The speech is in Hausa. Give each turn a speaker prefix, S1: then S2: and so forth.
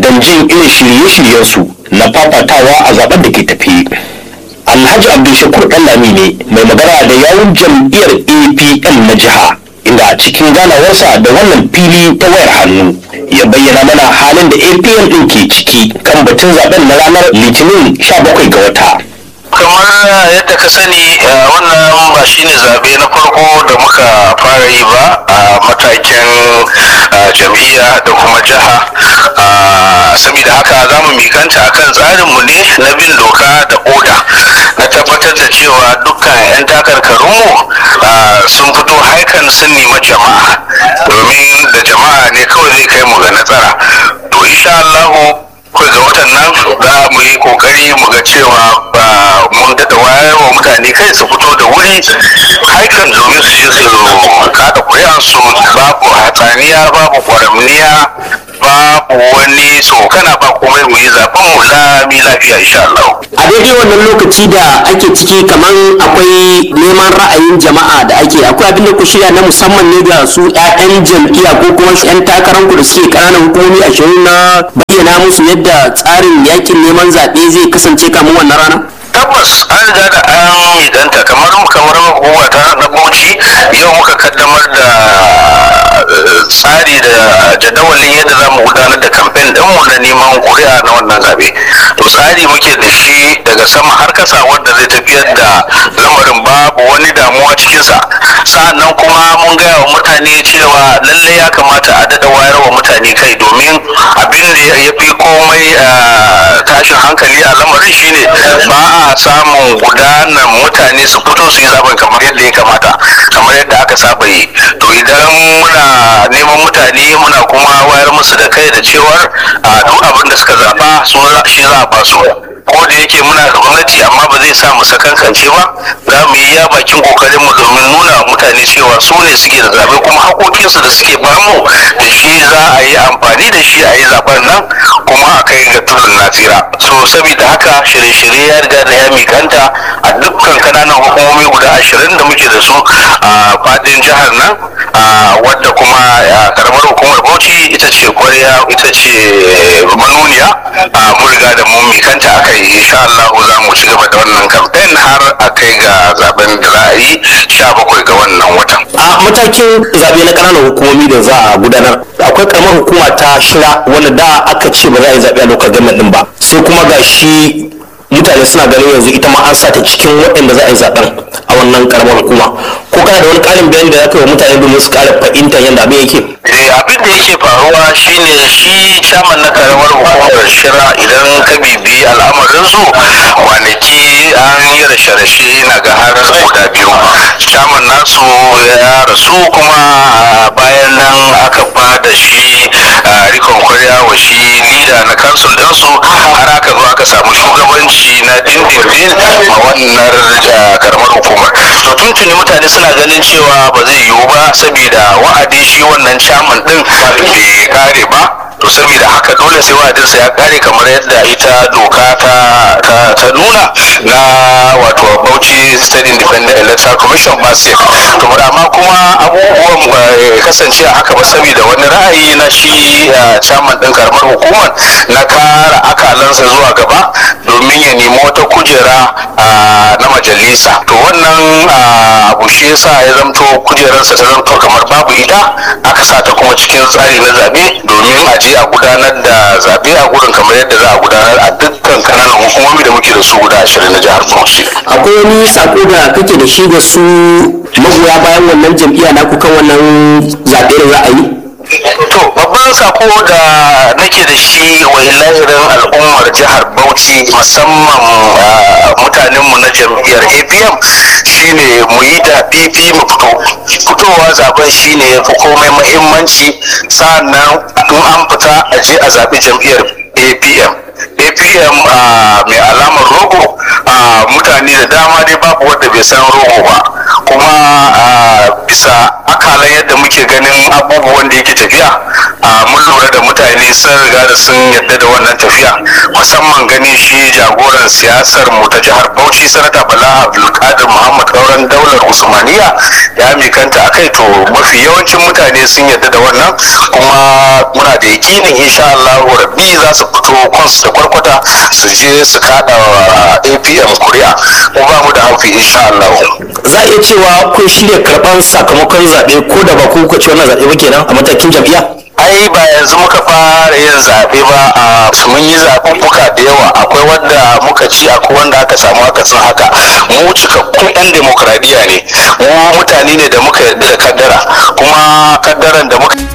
S1: don jin irin shirye-shiryensu na fafatawa a zaben da ke tafi alhaji abdulshakur ɗanlami ne mai magana da yawun jam'iyyar apm na jiha inda a cikin ganawarsa da wannan fili ta wayar hannu ya bayyana mana halin da apm ɗin ke ciki kan batun zaben na ranar litinin 17 ga wata
S2: kamar yadda ka sani wannan ba shine zabe na farko da muka fara yi ba a matakin jam'iyya da kuma jiha saboda haka za mu mikanta akan tsarinmu ne na bin doka da oda na tabbatar da cewa dukkan 'yan takarkarunmu sun fito haikan sun nemi jama'a domin da jama'a ne kawai zai kai mu ga nasara to insha Allahu kai ga watan nan za mu yi kokari mu ga cewa mun daɗa wayar wa mutane kai su fito da wuri haikan domin su je su kada kuri'ansu babu hatsaniya babu kwaramniya babu wani tsokana ba komai mu yi zaben mu lami lafiya insha Allah.
S3: a daidai wannan lokaci da ake ciki kamar akwai neman ra'ayin jama'a da ake akwai abin da ku shirya na musamman ne ga su 'ya'yan jam'iyya ko kuma 'yan takararku da suke ƙananan hukumomi ashirin na bayyana musu yadda tsarin yakin neman zaɓe zai kasance kamun wannan rana
S2: tabbas an riga da an idanta kamar kamar hukuma ta na bauchi yau muka kaddamar da tsari da jadawalin yadda za mu gudanar da kamfen ɗinmu na neman kuri'a na wannan zabe to tsari muke da shi daga sama har kasa wanda zai tafiyar da lamarin babu wani damuwa cikinsa sa'annan kuma mun gaya wa mutane cewa lalle ya kamata a daɗa wayar wa mutane kai domin abin da ya fi komai tashin hankali a lamarin shine ba a samun gudanar mutane su fito su yi zaben kamar yadda ya kamata kamar yadda aka saba yi to idan muna neman mutane muna kuma wayar musu da kai da cewar duk abin da suka zaba su shi za a ba su ko da yake muna da gwamnati amma ba zai sa mu sakankance ba za mu yi ya bakin kokarin mu domin nuna wa mutane cewa su ne suke da zabe kuma hakokinsu da suke bamu da shi za a yi amfani da shi a yi zaben nan kuma a kai ga tudun nasira so saboda haka shirye-shirye ya riga da ya mikanta a dukkan kananan hukumomi guda ashirin da muke da su a fadin jihar nan wadda kuma karamar hukumar bauchi ita ce kwarya ita ce manuniya mun riga da mun mikanta a kai insha Allah za mu ci gaba da wannan kamfen har a kai ga zaben da za a yi sha bakwai ga wannan watan
S1: a matakin zaɓe na ƙananan hukumomi da za a gudanar akwai ƙaramar hukuma ta shira wanda da aka ce ba za a yi zaɓe a lokacin gwamnati ɗin ba sai kuma ga shi mutane suna ganin yanzu ita ma an sa ta cikin waɗanda za a yi zaɓen a wannan ƙaramar hukuma ko kana da wani ƙarin bayani da za ka yi wa mutane domin su ƙara fahimtar yadda abin yake
S2: abin da yake faruwa shine shi chairman na karamar hukumar shira idan ka bibi al'amarin su kwanaki an yi rashe-rashe na ga har guda biyu chairman nasu ya rasu kuma bayan nan aka ba da shi rikon kwarya wa shi lida na kansul ɗinsu har aka zo aka samu shugabanci na dindindin a wannan karamar hukumar to tuntuni mutane suna ganin cewa ba zai yiwu ba saboda wa'adin shi wannan chairman din bai kare ba to saboda haka dole sai wa'adinsa ya kare kamar yadda ita doka ta ta nuna na wato Bauchi State Independent Electoral Commission ba sai to amma kuma abubuwan kasance a haka ba saboda wani ra'ayi na shi chairman din karamar hukumar na kara akalansa zuwa gaba domin ya nemi wata kujera na majalisa to wannan abu shi yasa ya zamto kujerarsa ta zamto kamar babu ita aka sa ta kuma cikin tsari na zabe domin a je a gudanar da zabe a gurin kamar yadda za a gudanar a dukkan kananan hukumomi da muke da su guda ashirin na jihar Bauchi.
S3: akwai wani sako da kake da shi ga su magoya bayan wannan jam'iyya naku kan wannan zaɓe da za a yi
S2: To babban sako da nake da shi wa lahirin al'ummar jihar Bauchi musamman mutanenmu na jam'iyyar APM shine mu yi da fifi mu fito. Fitowa zaben shine ya fi komai mahimmanci sa'annan in an fita a je a zaɓi jam'iyyar APM. APM mai alamar rogo mutane da dama dai babu wanda bai san rogo ba kuma bisa akalan yadda muke ganin abubuwan da yake tafiya a mun lura da mutane sun riga da sun yadda da wannan tafiya musamman ganin shi jagoran siyasar mu ta jihar bauchi sanata bala abdulkadir muhammad kauran daular usmaniya ya mikanta a kai to mafi yawancin mutane sun yadda da wannan kuma muna da yakinin insha allahu rabbi za su fito kwansu da kwarkwata su je su kada wa apm kuri'a mu ba mu da haufi insha allahu
S1: za a iya cewa kun shirya karɓar sakamakon zaɓe ko da ba ku kuka ci wannan zaɓe ba kenan a matakin jam'iyya
S2: ai ba yanzu muka fara yin zaɓe ba a mun yi zaɓuɓɓuka da yawa akwai wanda muka ci akwai wanda aka samu akasin haka mu cikakkun 'yan demokradiyya ne mu mutane ne da muka yarda da kaddara kuma kaddaran da muka